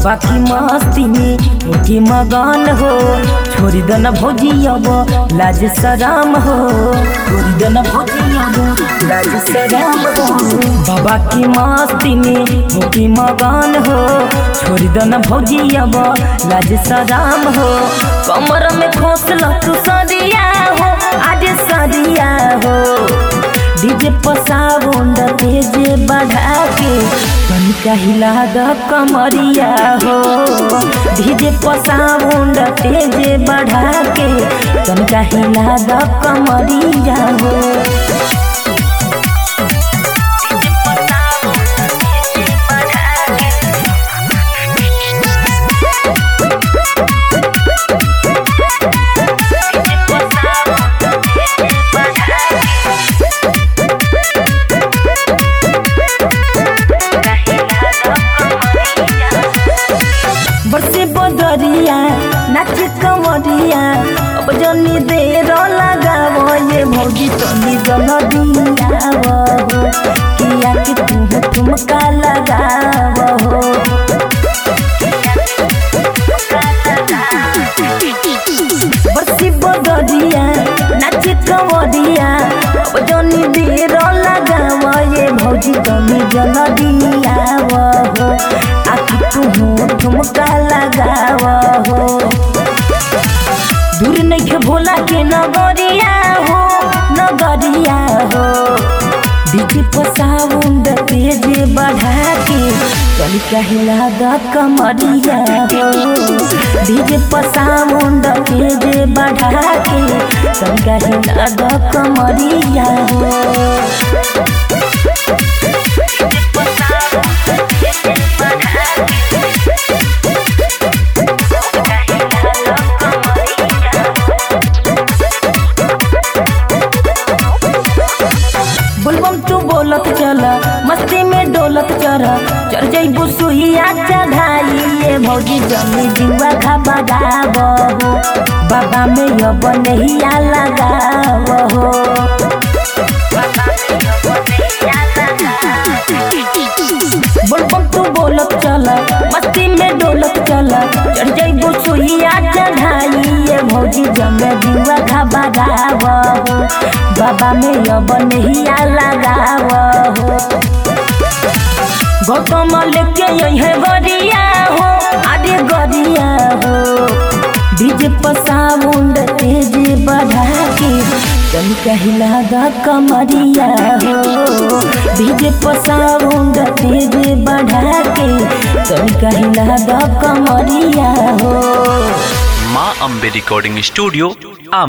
बाबा की मस्ती में होके मगन हो छोड़ी दन भौजी अब लाज सराम हो छोड़ी दन भौजी अब लाज सराम हो बाबा की मस्ती में होके मगन हो छोड़ी दन भौजी अब लाज सराम हो कमर में खोसल तू सरिया हो आज सरिया हो डीजे पसाउंड तेज बढ़ा के तनिका हिला द कमरिया हो डीजे पसाउंड तेज बढ़ा के तनिका हिला द कमरिया हो बरसे बदरिया नाच कमरिया अब जनी देर लगाव ये भौजी तनी जल दियाव हो किया कि तुम ठुमका लगाव हो बरसी बदरिया नाच कमरिया अब जनी देर लगाव ये भौजी तनी जल दियाव हो आखि तुम ठुमका लगाव हो दूर नहीं भोला के नगरिया हो नगरिया हो डीजे पसाउंड तेज बढ़ा के चल कहला द कमरिया हो डीजे पसाउंड तेज बढ़ा के चल कहला द कमरिया हो बुलबम तू बोलत चल मस्ती में डोलत चल चढ़ जइबू सुहिया चढ़ाई ये भौजी जमी जुआ खा गाव हो बाबा में अब नहिया लगाव हो बुलबम तू बोलत चल मस्ती में डोलत चल चढ़ जइबू सुहिया चढ़ाई ये भौजी जमे जुआ खा गाव हो बाबा में अब नहिया लगाव हो गौतम लेके यही गरिया हो आगे गरिया हो डीजे पसाउंड तेज बढ़ा के चल कहला द कमरिया हो डीजे पसाउंड तेज बढ़ा के चल कहला द कमरिया हो माँ अम्बे रिकॉर्डिंग स्टूडियो